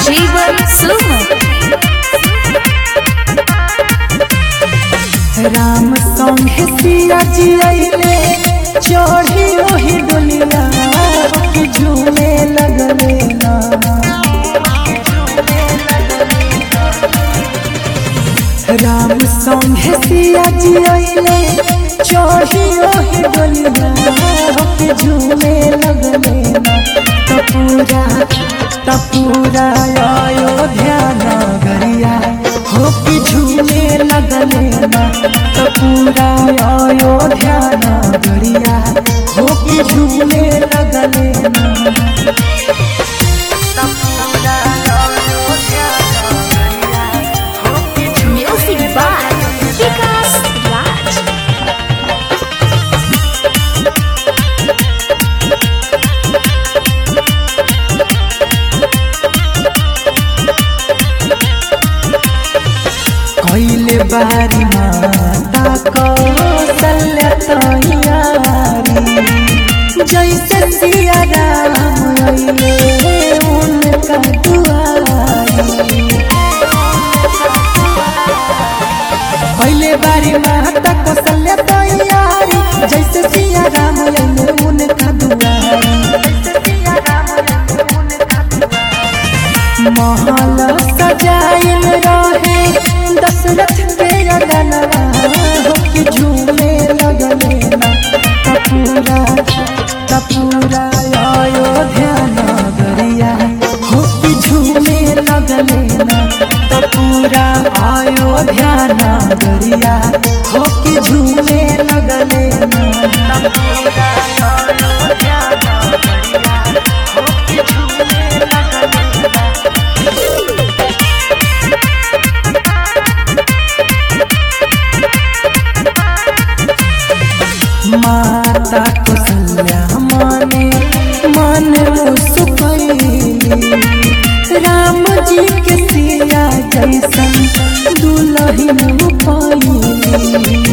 जीवन सुमन राम संगे सिया जियले चढ़ी ओही डोलिया के झूमे लगले ना राम संगे सिया जियले चढ़ी ओही डोलिया के झूमे लगले ना तपूरा तपूरा अयोध्या नगरिया हो के झूमे लगले ना तपूरा अयोध्या नगरिया हो के झूमे लगले ना तपूरा अयोध्या नगरिया हो के म्यूजिक बाय विकास राज कैले बारी माता कौशल्य तैयारी जैसे सिया राम अइले उनका दुआरी कैले बारी माता कौशल्य तैयारी जैसे सिया राम अइले उनका दुआरी महल सजाइल रहे दशरथ के अगनवा के झूमे लगले ना कपूरा कपूरा अयोध्या नगरिया हो के झूमे लगले ना कपूरा अयोध्या नगरिया हो के झूमे लगले ना कपूरा अयोध्या नगरिया हो के झूमे लगले ना माता कौशल्या माने मन मुस्कैली राम जी के सिया जैसन दुलहिन पाइली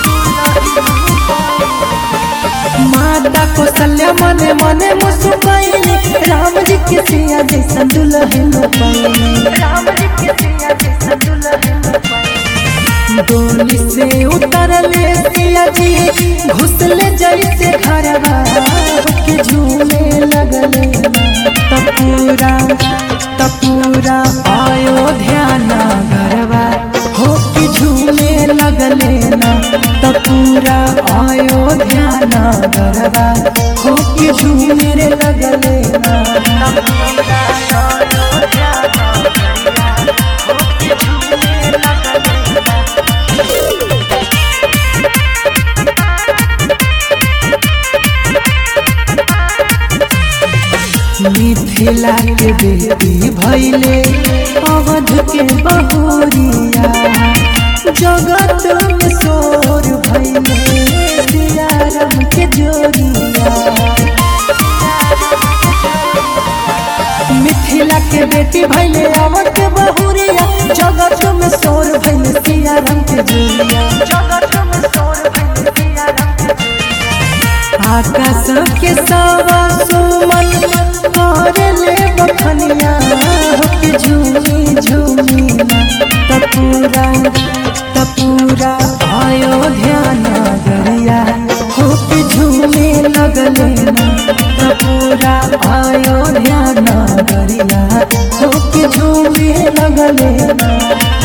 माता कौशल्या मने मने मुस्कैली राम जी के सिया जैसन दुलहिन पाइली राम जी के सिया जैसन दुलहिन डोली से उतरले सिया जी घुसले जैसे घरवा के झूमे लगले तपूरा तपूरा अयोध्या नगरवा हो के झूमे लगले ना तपूरा अयोध्या नगरवा हो के झूमे रे लगले ना तपूरा अयोध्या नगरवा हो के झूमे लगले ना मिथिला के बेटी भैले अवध के बहुरिया जगत में शोर भैले सियारम के जोरिया मिथिला के बेटी भैले अवध के बहुरिया जगत में शोर भैले सियारम के जोरिया जगत में शोर भैले सियारम के जोरिया आकाश के सवा सुमन करले बखनिया के झूमी झूमी ना तपूरा तपूरा अयोध्या नगरिया हो के झूमे लगले ना तपूरा अयोध्या नगरिया हो के झूमे लगले ना